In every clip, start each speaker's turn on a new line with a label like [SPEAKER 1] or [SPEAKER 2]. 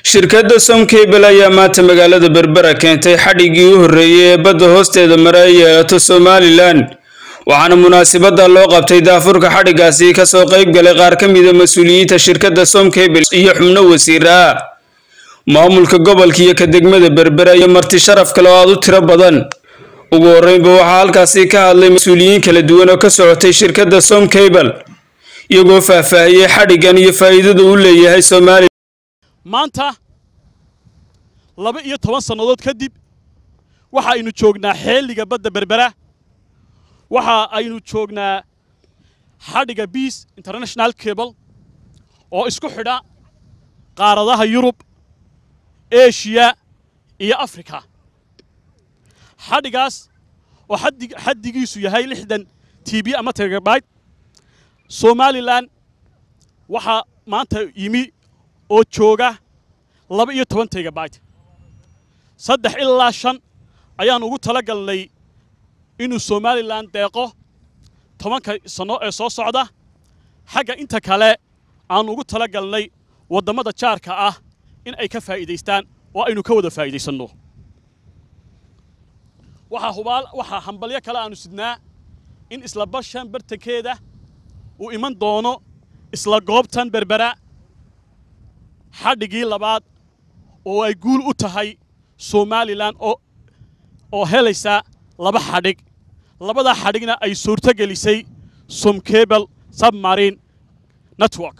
[SPEAKER 1] shirkadda somcable ayaa maanta magaalada berbera keentay xadhiggii u horreeyey ee badda hoosteeda mare ay yeelato somalilan waxaana munaasabadda loo qabtay daafurka xadhiggaasi kasoo qayb galay qaar ka mida mas-uuliyiinta shirkadda somcable iyo xubno wasiir ah maamulka gobolka iyo ka degmada berbera iyo marti sharaf kale oo aad u tiro badan ugu horreynba waxaa halkaasi ka hadlay mas-uuliyiin kala duwan oo ka socotay shirkadda somcable iyagoo faahfaahiyey xadhiggan iyo faa'iidada uu leeyahay somalilan
[SPEAKER 2] maanta laba iyo toban sannadood kadib waxa aynu joognaa xeeliga badda berbera waxa aynu joognaa xadhiga biis international cable oo isku xidha qaaradaha yurub eshiya iyo afrika xadhigaas oo xaddigiisu yahay lixdan t b ama tegabayt somalilan waxaa maanta yimi oo jooga laba iyo toban tegabayt saddex ilaa shan ayaan ugu tala galnay inuu somalilan deeqo tobanka sanno ee soo socda xagga inta kale aan ugu tala galnay waddammada jaarka ah in ay ka faa'iidaystaan oo aynu ka wada faa'iidaysanno waxaa hubaal waxaa hambalyo kale aanu sidnaa in isla bashan bartankeeda uu iman doono isla goobtan berbera xadhigii labaad oo ay guul u tahay somalilan oo helaysa laba xadhig labadaa xadhigna ay suurto gelisay somcable submarine network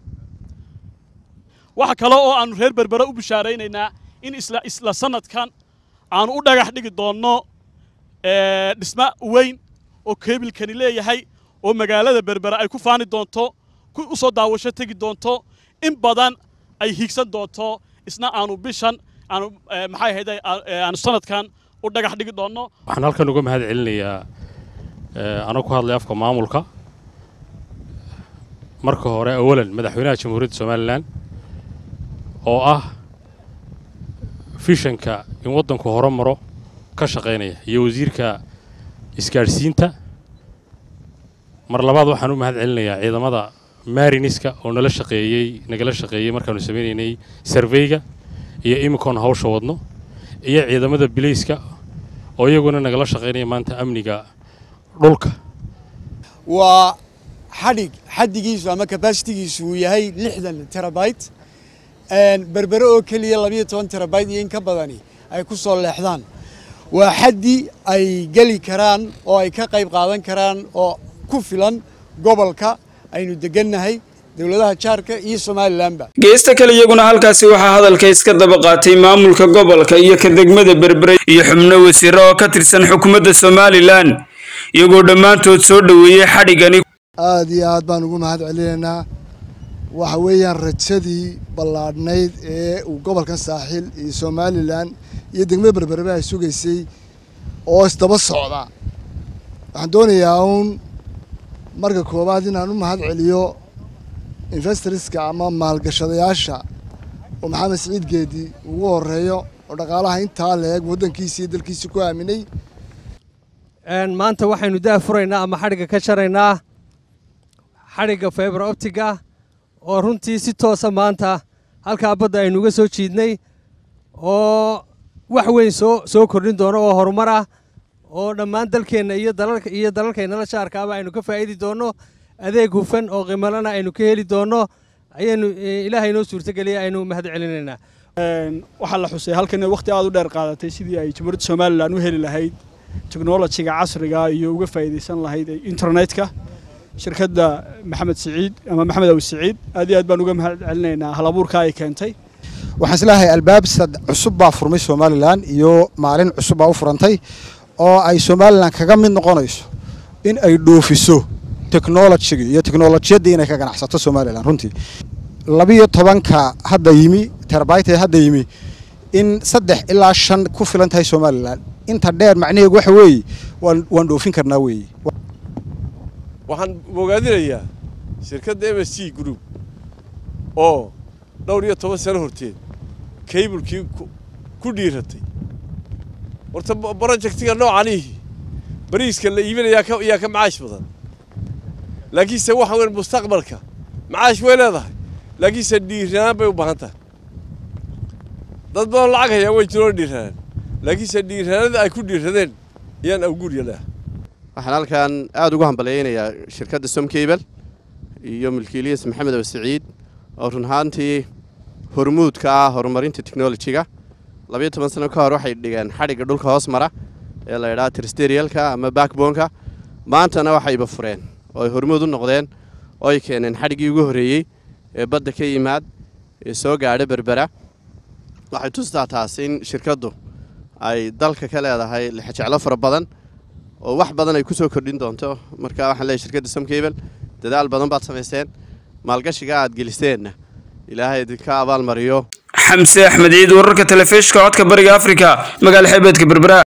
[SPEAKER 2] waxa kale oo aannu reer berbera u bishaaraynaynaa in isla sannadkan aanu u dhagax dhigi doonno dhisma weyn oo keebilkani leeyahay oo magaalada berbera ay ku faani doonto u soo daawasho tegi doonto in badan ay hiigsan doonto isna aanu bishan aanu maxay ahayd aanu sanadkan u dhagax dhigi doonno
[SPEAKER 3] waxaan halkan uga mahad celinayaa anoo ku hadlay afka maamulka marka hore awalan madaxweynaha jamhuuriyadda somalilan oo ah fishanka in waddanku hore maro ka shaqaynaya iyo wasiirka isgaadhsiinta mar labaad waxaan u mahad celinayaa ciidamada mariniska oo nala shaqeeyey nagala shaqeeyey markaanu samaynaynay sarveyga iyo imikoon hawsha wadno iyo ciidamada bilayska oo iyaguna nagala shaqaynaya maanta amniga dhulka
[SPEAKER 4] waa xadhig xaddigiisu ama kabasitigiisu uu yahay lixdan terabayt berbere oo keliya labayo toban terabayt iyo in ka badani ay ku soo leexdaan waa xaddi ay geli karaan oo ay ka qayb qaadan karaan oo ku filan gobolka aynu degannahay dowladaha jaarka iyo somalilanba
[SPEAKER 1] geesta kale iyaguna halkaasi waxaa hadalka iska daba qaatay maamulka gobolka iyo ka degmada berbere iyo xubno wasiiro oo ka tirsan xukuumadda somalilan iyagoo dhammaantood soo dhoweeyey xadhiggani
[SPEAKER 5] aada iyo aad baan ugu mahad celinaynaa waxa weeyaan rajadii ballaadhnayd ee uu gobolkan saaxiil iyo somalilan iyo degmada berbereba ay sugaysay oo isdaba socda waxaan doonayaa uun marka koowaad inaan u mahad celiyo investorska ama maalgashadayaasha oo maxamed siciid geedi ugu horeeyo oo dhaqaalaha intaa leeg waddankiisa iyo dalkiisa ku aaminay
[SPEAKER 6] maanta waxaynu daa furaynaa ama xadhigga ka jaraynaa xadhigga faiber optiga oo runtii si toosa maanta halkaa badda aynu uga soo jiidnay oo wax weyn soo soo kordhin doono oo horumar ah oo dhammaan dalkeenna iyo dalalka iyo dalalkaynala jaarkaaba aynu ka faa'idi doonno adeeg hufan oo qimalana aynu ka heli doonno ayaynu ilaahay noo suurtogeliya aynu mahad celinaynaa
[SPEAKER 2] waxaa la xusay halkan waqti aad u dheer qaadatay sidii ay jamhuuriyadda somalilan u heli lahayd teknolojiga casriga iyo uga faa'iidaysan lahayd internetka shirkadda maxamed siciid ama maxamed awi siciid aad iyo aad baan uga mahad celinaynaa halabuurka ay keentay
[SPEAKER 7] waxaan isleeyahay albaab cusub baa furmay somalilan iyo maalin cusub baa u furantay oo ay somalilan kaga mid noqonayso in ay dhoofiso technolojiga iyo teknolojiyadda inay ka ganacsato somalilan runtii labiyo tobanka hadda yimi terabayt ee hadda yimi in saddex ilaa shan ku filan tahay somalilan inta dheer macnaheegu waxa weeye waan dhoofin karnaa weeye
[SPEAKER 8] waxaan bogaadinayaa shirkadda m s g group oo dhowr iyo toban sano horteed kaybulkii ku dhiiratay horta brojectiga noocanihi bariiska la iibinayaa yaa ka macaash badan laakiinse waxa weyn mustaqbalka macaash way leedahay laakiinse dhiirnaan bay u baahan tahay dad badan lacag hayaa way jiroo dhiiranaan laakiinse dhiiranada ay ku dhiiradeen ayaan awguurya leh
[SPEAKER 9] waxaan halkan aada ugu hambalyaynayaa shirkadda somcable iyo milkiiliyas maxamed abe siciid oo run ahaantii hormuudka ah horumarinta technolojiga labayo toban sano ka hor waxay dhigeen xadhigga dhulka hoos mara ee la ydhaha tristerialka ama backboneka maantana waxayba fureen oo ay hormuud u noqdeen oo ay keeneen xadhiggii ugu horreeyey ee badda ka yimaad ee soo gaadha berbera waxay tustaa taas in shirkaddu ay dalka ka leedahay lixjeclo fara badan oo wax badan ay ku soo kordhin doonto marka waxaan leeyahy shirkadda somcable dadaal badan baad samayseen maalgashiga aad geliseenna ilaahay idinka abaalmariyo
[SPEAKER 1] xamse axmed ciid wararka telefishka codka bariga afrika magaala xeebeedka berbera